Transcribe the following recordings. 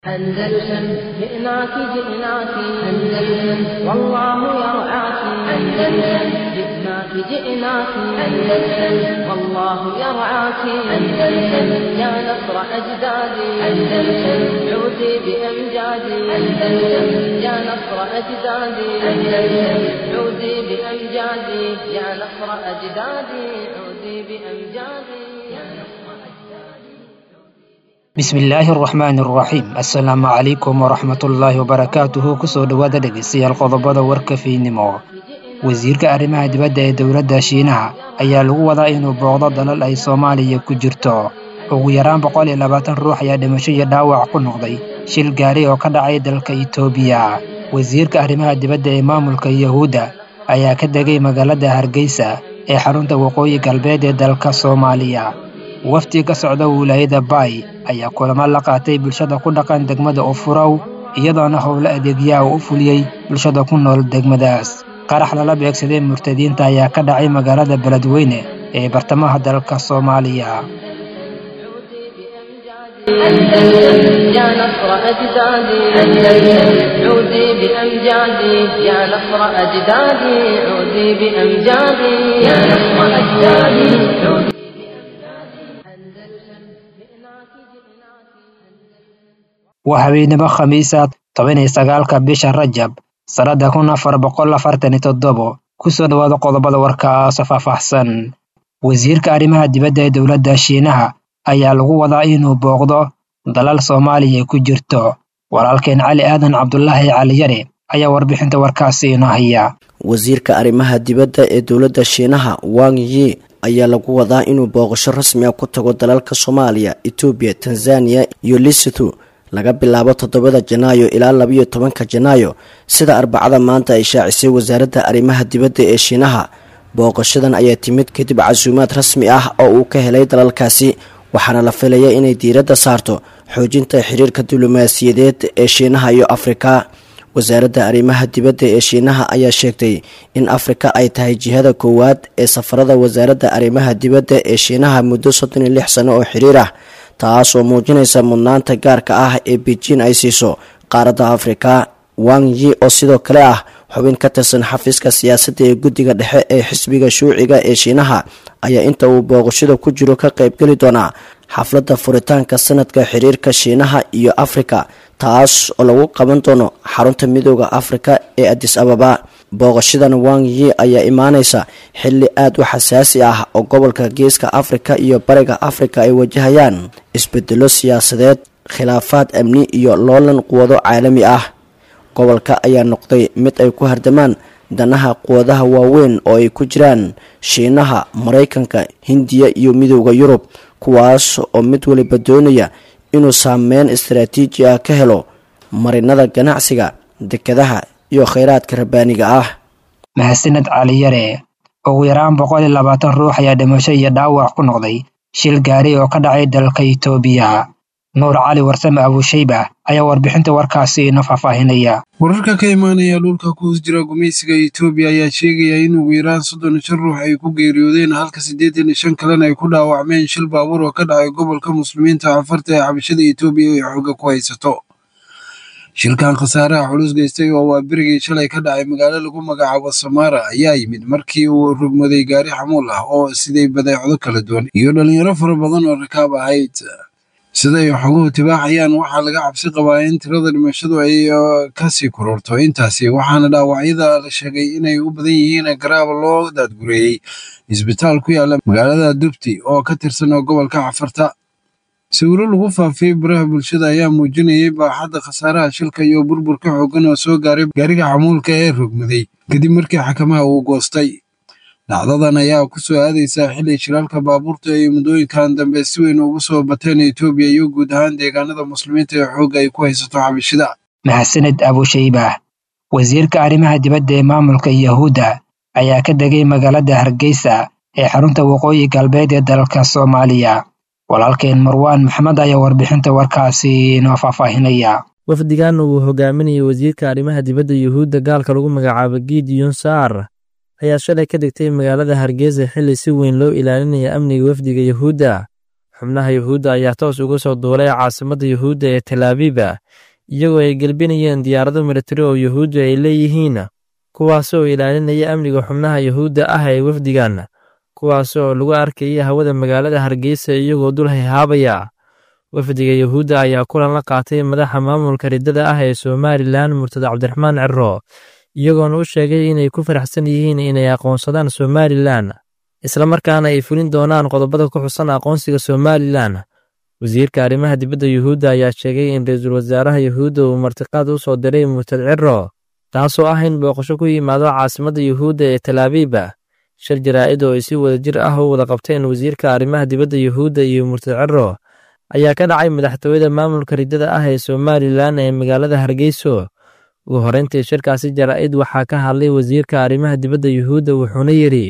أندلسن جئناك جئناك أندلسن والله يرعاك أندلسن جئناك جئناك أندلسن والله يرعاك أندلسن يا نصر أجدادي أندلسن عودي بأمجادي أندلسن يا نصر أجدادي أندلسن عودي بأمجادي يا نصر أجدادي عودي بأمجادي يا نصر bismillaahi araxmaani araxiim assalaamu calaykum waraxmatullaahi wabarakaatuhu kusoo dhowaada dhegeystayaal qodobada warka fiidnimo wasiirka arrimaha dibadda ee dowladda shiinaha ayaa lagu wadaa inuu booqdo dalal ay soomaaliya ku jirto ugu yaraan boqol iyo labaatan ruux ayaa dhimasho iyo dhaawac ku noqday shil gaari oo ka dhacay dalka itoobiya wasiirka arrimaha dibadda ee maamulka yahuudda ayaa ka degay magaalada hargeysa ee xarunta waqooyi galbeed ee dalka soomaaliya wafdi ka socda wilaayada baay ayaa kulamo la qaatay bulshada ku dhaqan degmada ufurow iyadoona howlo adeegyaha u fuliyey bulshada ku nool degmadaas qarax lala beegsaday murtadiinta ayaa ka dhacay magaalada beledweyne ee bartamaha dalka soomaaliya أندلسن يا نصر أجدادي أندلسن عودي بأمجادي يا نصر أجدادي عودي بأمجادي يا نصر أجدادي عودي waa habeenimo khamiisa toban iyo sagaalka bisha rajab sannadda kun afar boqol afartan iyo toddobo kusoo dhowaada qodobada warkaasoo faahfaahsan wasiirka arrimaha dibadda ee dowladda shiinaha ayaa lagu wadaa inuu booqdo dalal soomaaliya ku jirto walaalkeen cali aadan cabdulaahi caliyare ayaa warbixinta warkaasi inoo haya wasiirka arrimaha dibadda ee dowladda shiinaha wang yi ayaa lagu wadaa inuu booqasho rasmi ah ku tago dalalka soomaaliya etoobiya tanzaniya iyo lesotho laga bilaabo toddobada janaayo ilaa labayo tobanka janaayo sida arbacada maanta ay shaacisay wasaaradda arrimaha dibadda ee shiinaha booqashadan ayaa timid kadib casuumaad rasmi ah oo uu ka helay dalalkaasi waxaana la filaya inay diiradda saarto xoojinta xiriirka diblomaasiyadeed ee shiinaha iyo afrika wasaaradda arrimaha dibadda ee shiinaha ayaa sheegtay in afrika ay tahay jihada koowaad ee safarada wasaaradda arrimaha dibadda ee shiinaha muddo soddon iyo lix sano oo xiriir ah taas oo muujinaysa mudnaanta gaarka ah ee beijin ay siiso qaaradda afrika wang yi oo sidoo kale ah xubin ka tirsan xafiiska siyaasadda ee guddiga dhexe ee xisbiga shuuciga ee shiinaha ayaa inta uu booqashada ku jiro ka qaybgeli doonaa xafladda furitaanka sanadka xiriirka shiinaha iyo afrika taas oo lagu qaban doono xarunta midooda afrika ee adis ababa booqashadan wang yi ayaa imaaneysa xilli aada u xasaasi ah oo gobolka geeska afrika iyo bariga afrika ay wajahayaan isbedelo siyaasadeed khilaafaad amni iyo loolan quwado caalami ah gobolka ayaa noqday mid ay ku hardamaan danaha quwadaha waaweyn oo ay ku jiraan shiinaha maraykanka hindiya iyo midooda yurub kuwaas oo mid waliba doonaya inuu saameyn istaraatiiji ah ka helo marinada ganacsiga dekadaha iyo kheyraadka rabbaaniga ah mahadsaned caliyare ugu yaraan boqol iyo labaatan ruux ayaa dhimasho iyo dhaawac ku noqday shil gaari oo ka dhacay dalka itoobiya nuur cali warsame abuushayba ayaa warbixinta warkaasi ina faahfaahinaya wararka ka imaanaya dhulka ku hoos jira gumaysiga itoobiya ayaa sheegaya in ugu yaraan soddon iyo shan ruux ay ku geeriyoodeen halka siddeetan iyo shan kalena ay ku dhaawacmeen shil baabuur oo ka dhacay gobolka muslimiinta afarta ee xabashada itoobiya ay xooga ku haysato shilkan khasaaraha culus geystay oo waa berigii shalay ka dhacay magaalo lagu magacaabo samaara ayaa yimid markii uu rogmaday gaari xamuul ah oo siday badeecdo kala duwan iyo dhalinyaro fara badan oo rakaab ahayd siday xoguhu tibaaxayaan waxaa laga cabsi qabaa in tirada dhimashadu ay kasii kororto intaasi waxaana dhaawacyada la sheegay inay u badan yihiin garaab loo daadgureeyey isbitaal ku yaala magaalada dubti oo ka tirsan gobolka cafarta sawiro lagu faafiyey baraha bulshada ayaa muujinayay baaxadda khasaaraha shilka iyo burburka xooggan oo soo gaaray gaariga xamuulka ee rogmaday kadib markii xakamaha uu goostay dhacdadan ayaa ku soo aadaysaa xilli shiraalka baabuurta ay muddooyinkan dambe si weyn ugu soo bateen etoobiya iyo guud ahaan deegaanada muslimiinta ee xoogga ay ku haysato xabashida mahadsaned abushayba wasiirka arrimaha dibadda ee maamulka yahuudda ayaa ka degay magaalada hargeysa ee xarunta waqooyi galbeed ee dalka soomaaliya walaalkeen marwaan maxamed ayaa warbixinta warkaasi inoo faahfaahinaya wafdigan uu hogaaminayay wasiirka arrimaha dibadda yuhuudda gaalka lagu magacaabo gideon saar ayaa shalay ka degtay magaalada hargeysa xilli si weyn loo ilaalinaya amniga wafdiga yuhuudda xubnaha yuhuudda ayaa toos uga soo duulay caasimadda yuhuudda ee talaabiba iyagoo ay gelbinayeen diyaarado militari oo yuhuuddu ay leeyihiin kuwaasoo ilaalinaya amniga xubnaha yuhuudda ah ee wafdigan kuwaas oo lagu arkaya hawada magaalada hargeysa iyagoo dul hayhaabaya wafdiga yuhuudda ayaa kulan la qaatay madaxa maamulka riddada ah ee somalilan murtada cabdiraxmaan ciro iyagoona u sheegay inay ku faraxsan yihiin inay aqoonsadaan somalilan islamarkaana ay fulin doonaan qodobada ku xusan aqoonsiga somalilan wasiirka arrimaha dibadda yuhuudda ayaa sheegay in ra-iisul wasaaraha yuhuudda uu martiqaad u soo diray murtad ciro taasoo ah in booqasho ku yimaado caasimadda yuhuudda ee talaabiba shir jaraa'id oo ay si wada jir ah u wada qabteen wasiirka arrimaha dibadda yuhuudda iyo murtad ciro ayaa ka dhacay madaxtooyada maamulka riddada ah ee somalilan ee magaalada hargeyso ugu horreyntii shirkaasi jaraa'id waxaa ka hadlay wasiirka arrimaha dibadda yuhuudda wuxuuna yidhi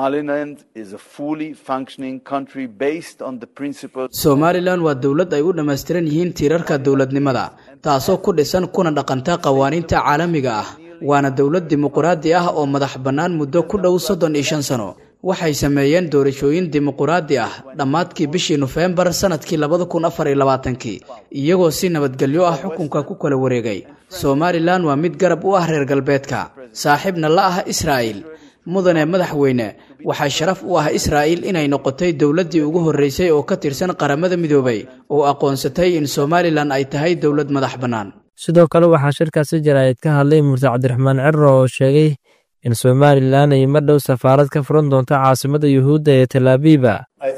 somalilan waa dowlad ay u dhammaystiran yihiin tiirarka dowladnimada taasoo ku dhisan kuna dhaqanta qawaaniinta caalamiga ah waana dowlad dimuquraadi ah oo madax bannaan muddo ku dhow soddon iyo shan sano waxay sameeyeen doorashooyin dimuquraadi ah dhammaadkii bishii nofembar sannadkii labada kun afar iyo labaatankii iyagoo si nabadgelyo ah xukunka ku kala wareegay somalilan waa mid garab u ah reer galbeedka saaxiibna la ah israa'il mudane madaxweyne waxaa sharaf u ah israa'il inay noqotay dowladdii ugu horreysay oo ka tirsan qaramada midoobay oo aqoonsatay in somalilan ay tahay dowlad madax bannaan sidoo kale waxaa shirkaasi jaraa'id ka hadlay murtad cabdiraxmaan ciro oo sheegay in somalilan ay mar dhow safaarad ka furan doonto caasimadda yuhuudda ee talaabiba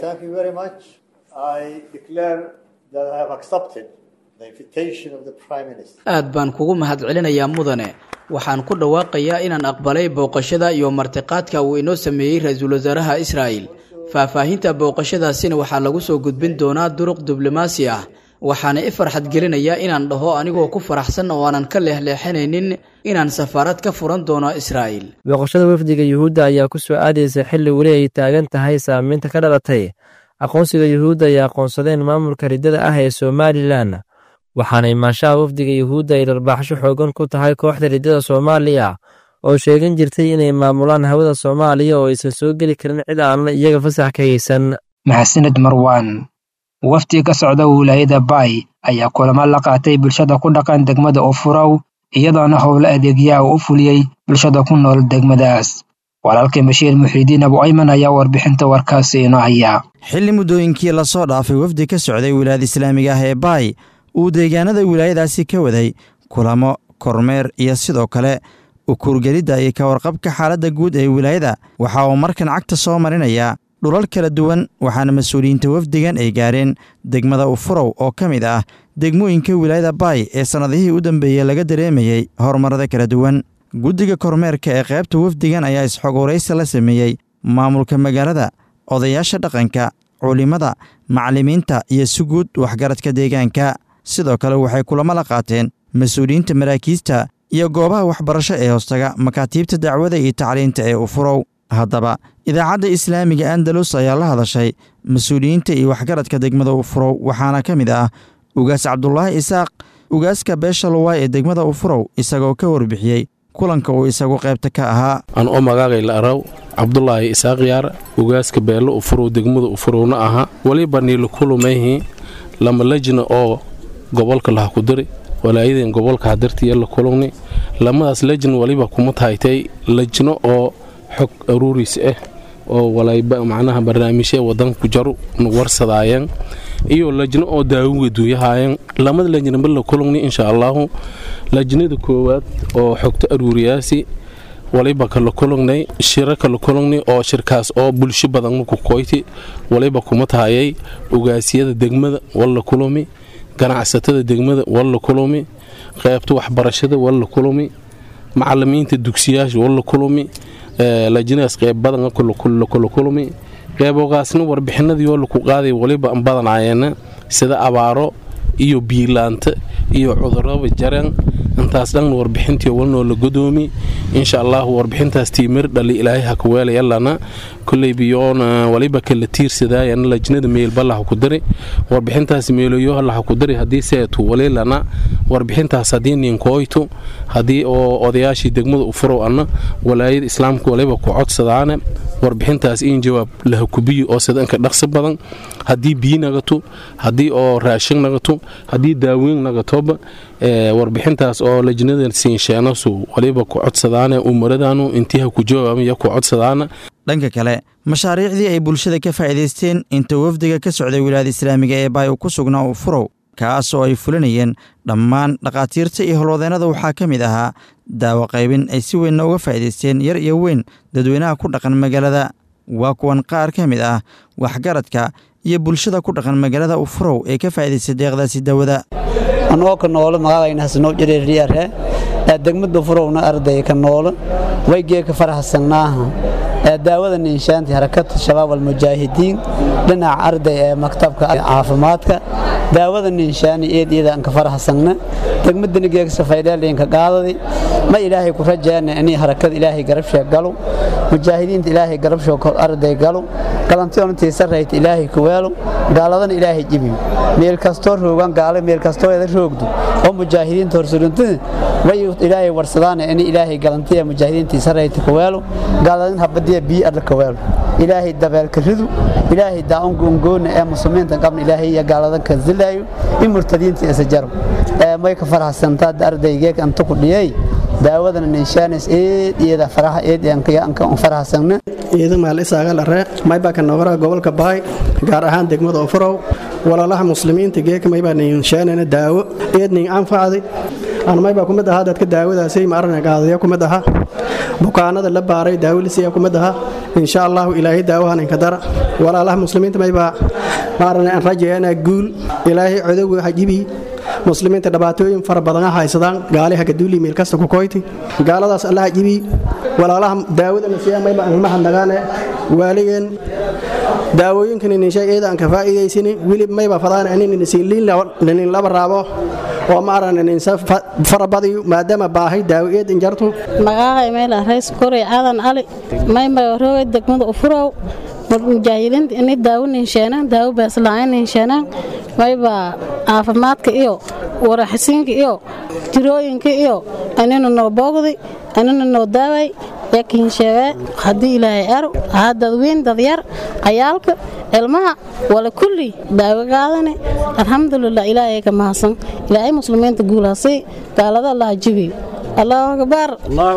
aad baan kugu mahadcelinayaa mudane waxaan ku dhawaaqayaa inaan aqbalay booqashada iyo martiqaadka uu inoo sameeyey ra-iisul wasaaraha israa'il faahfaahinta booqashadaasina waxaa lagu soo gudbin doonaa duruq diblomaasi ah waxaana i farxad gelinayaa inaan dhaho anigoo ku faraxsan oo aanan ka leexleexanaynin inaan safaarad ka furan doono israa'il booqashada wafdiga yuhuudda ayaa ku soo aadaysa xilli weli ay taagan tahay saamaynta ka dhalatay aqoonsiga yuhuudda ay aqoonsadeen maamulka riddada ah ee somalilan waxaana imaanshaha wafdiga yuhuudda ay dharbaaxsho xoogan ku tahay kooxda riddada soomaaliya oo sheegan jirtay inay maamulaan hawada soomaaliya oo aysan soo geli karin cid aan iyaga fasax ka haysan maxasaned marwaan wafdi ka socda wilaayada baay ayaa kulamo la qaatay bulshada ku dhaqan degmada ufurow iyadoona howlo adeegyaha uu u fuliyey bulshada ku nool degmadaas walaalkay bashiir muxiidiin abu ayman ayaa warbixinta warkaasi inoo haya xilli muddooyinkii lasoo dhaafay wafdi ka socday wilaayada islaamiga ah ee baay uu deegaanada wilaayadaasi ka waday kulamo kormeer iyo sidoo kale ukuurgelidda iyo ka warqabka xaaladda guud ee wilaayada waxa uu markan cagta soo marinayaa dhulal kala duwan waxaana mas-uuliyiinta wafdigan ay gaareen degmada ufurow oo ka mid ah degmooyinka wilaayada baay ee sannadihii u dambeeyey laga dareemayey horumarada kala duwan guddiga kormeerka ee qaybta wafdigan ayaa isxogoraysi la sameeyey maamulka magaalada odayaasha dhaqanka culimada macallimiinta iyo si guud waxgaradka deegaanka sidoo kale waxay kulamo la qaateen mas-uuliyiinta maraakiista iyo goobaha waxbarasho ee hoostaga makaatiibta dacwada iyo tacliinta ee ufurow haddaba idaacadda islaamiga andalus ayaa la hadashay mas-uuliyiinta iyo waxgaradka degmada ufurow waxaana ka mid ah ugaas cabdulaahi isaaq ugaaska beesha luwaay ee degmada ufurow isagoo ka warbixiyey kulanka uu isagu qaybta ka ahaa aan oo magaagay la araw cabdulaahi isaaq yaar ugaaska beello ufurow degmada ufurowna ahaa weliba niila kulumayhi lama lejna oo gobolka laha ku diri walaayadeen gobolka hadartiya la kulugni lamadaas lejna waliba kuma tahaytay lejno oo xog aruuriis ah oo walayba macnaha barnaamijya wadanka ku jaru warsadaayeen iyo lajno oo daawuga duuyahaayeen lamada lajnaba la kulugni insha allaahu lajnada koowaad oo xogta aruuriyaasi waliba kala kulugnay shiro kala kulugni oo shirkaas oo bulsho badan maku koyti waliba kuma tahayay ugaasyada degmada walla kulumi ganacsatada degmada walla kulumi qaybta waxbarashada walla kulumi macalimiinta dugsiyaasha walla kulumi lajinaas qeyb badan kula kulumi qeybogaasna warbixinadii oo laku qaaday waliba badanaayeen sida abaaro iyo biilaanta iyo cuduraba jaran intaas dhan warbixintii walnoo la godoomi insha allahu warbixintaas tiimir dhali ilaahay ha ku weelayalana koley biyoona waliba kala tiirsadaayan lajnada meelbalaha ku dari warbixintaas meeloyo laha ku dari haddii seetu walilana warbixintaas haddii ninkooytu haddii oo odayaashii degmada u furow anna walaayada islaamka waliba ku codsadaane warbixintaas in jawaab laha kubiyi oo sidanka dhaqsi badan haddii biyi nagato haddii oo raashin nagato haddii daaweyn nagatoba warbixintaas oo lajnada siinsheenasu waliba ku codsadaane umaradanu intiiha ku jawaabaya ku codsadaana dhanka kale mashaariicdii ay bulshada ka faa'iidaysteen inta wafdiga ka socday wilaayada islaamiga ee baay uu ku sugnaa uu furow kaas oo ay fulinayeen dhammaan dhakhaatiirta iyo holwadeennada waxaa ka mid ahaa daawo qaybin ay si weynna uga faa'iidaysteen yar iyo weyn dadweynaha ku dhaqan magaalada waa kuwan qaar ka mid ah waxgaradka iyo bulshada ku dhaqan magaalada ufurow ee ka faa'iidaystay deeqdaasi daawada anoo ka noolo magacayna hasnoo jireeriyare ee degmada furowna arday ka noolo waygee ka faraxsannaaha ee daawada ninshaanti harakada shabaab almujaahidiin dhinaca arday ee maktabka caafimaadka daawada ninshaani eed iyada aan ka faraxsanna degmadani geegsa faydheelinka qaadadi ma ilaahay ku rajaana inay harakada ilaahay garabshee galo mujaahidiinta ilaahay garabshoo arday galo galantiyoontii sarrayta ilaahay ku weelo gaaladana ilaahay jibi meel kastoo roogan gaale meel kastoo eeda roogdo oo mujaahidiinta horsurintada way ilaahay warsadaan in ilaahay galantiya mujaahidiintii sarrayta ku weelo gaaladan habadiya bii adla ka weelo ilaahay dabeelka ridu ilaahay daa'un gongoona ee muslimiinta qabna ilaahay iyo gaaladan ka zilaayo in murtadiinta isa jaro ee may ka faraxsantaa ardaygeeg anta ku dhiyay daawadana ninshaanis eed iyada faraha eed aan faraxsanna ciidan maal isaagal arre maybaa ka noqora gobolka baay gaar ahaan degmada ofurow walaalaha muslimiinta geeka maybaa ninshaanana daawo eed nin anfacdi aan maybaa kumid ahaa dadka daawadaasay maarana qaadaya kumid ahaa bukaanada la baaray daawilisiya kumid ahaa insha allahu ilaahay daawahan inka dara walaalaha muslimiinta maybaa maarana aan rajayanaa guul ilaahay codowga hajibii muslimiinta dhibaatooyin fara badan ha haysadaan gaali hagaduuli meel kasta ku koyti gaaladaas allaha jibi walaalaha daawadana siyaa mayba aan mahadnagaane waaligeen daawooyinkan ninshay eeda aan ka faa'iidaysani wili mayba fadaan anin ninsiinliin laba raabo oo maaran ninsa farabadiyo maadaama baahay daawo eed injartu magacay meel rays koray aadan ali mayma roogay degmada ufurow mujaahidiinta inay daawo ninsheenaan daawo baasla'aan ninsheenaan mayba caafimaadka iyo waraxisiinka iyo jirooyinka iyo anina noo boogday anina noo daaway yakinsheege haddii ilaahay aro haa dadweyn dadyar cayaalka ilmaha wala kulli daawo qaadane alxamdulilah ilaahay ka mahadsan ilaahay muslimiinta guulaasay gaalada allaha jibi allahu akbar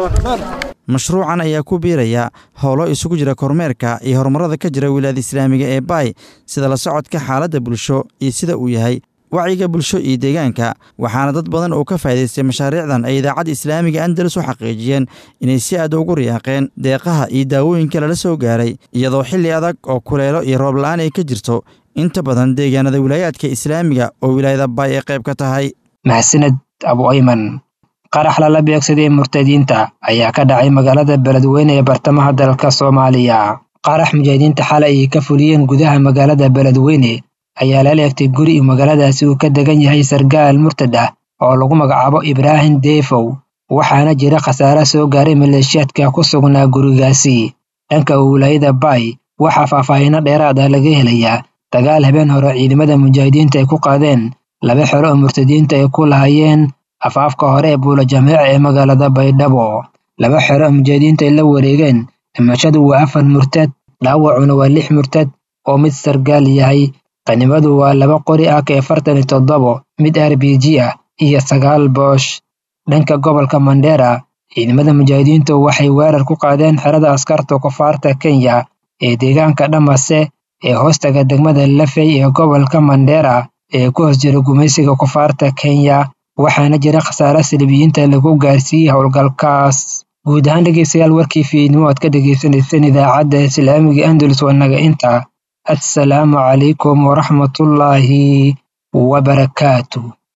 mashruucan ayaa ku biiraya howlo isugu jira kormeerka iyo horumarada ka jira wilaayada islaamiga ee baay sida la socodka xaaladda bulsho iyo sida uu yahay wacyiga bulsho iyo deegaanka waxaana dad badan oo ka faa'idaystay mashaariicdan ay idaacadda islaamiga andalus u xaqiijiyeen inay si aad ugu riyaaqeen deeqaha iyo daawooyinka lala soo gaaray iyadoo xilli adag oo kuleelo iyo roob la'aan ay ka jirto inta badan deegaanada wilaayaadka islaamiga oo wilaayada baay ay qayb ka tahay maxsaned abu ayman qarax lala beegsaday murtadiinta ayaa ka dhacay magaalada beledweyne ee bartamaha dalka soomaaliya qarax mujaahidiinta xalay ay ka fuliyeen gudaha magaalada beledweyne ayaa lala egtay guri uu magaaladaasi uu ka degan yahay sargaal murtad ah oo lagu magacaabo ibraahim deefow waxaana jira khasaare soo gaaray maleeshiyaadka ku sugnaa gurigaasi dhanka wilaayada baay waxaa faahfaahiino dheeraad ah laga helayaa dagaal habeen hore ciidamada mujaahidiinta ay ku qaadeen laba xero oo murtadiinta ay ku lahayeen afaafka hore ee buula jameeca ee magaalada baydhabo laba xero oo mujaahidiinta ay la wareegeen dhimashadu waa afar murtad dhaawacuna waa lix murtad oo mid sargaal yahay qanimadu waa laba qori ah ka afartan iyo toddobo mid r b g ah iyo sagaal boosh dhanka gobolka mandheera ciidamada mujaahidiintu waxay weerar ku qaadeen xerada askarta kufaarta kenya ee deegaanka dhamase ee hoostaga degmada lafey ee gobolka mandheera ee ku hoos jira gumaysiga kufaarta kenya waxaana jira khasaare salibiyiinta lagu gaarsiiyey howlgalkaas guud ahaan dhegeystayaal warkii fiidnimo aad ka dhegeysaneyseen idaacadda islaamiga andalus wanaga inta assalaamu calaykum waraxmatullaahi wabarakaatu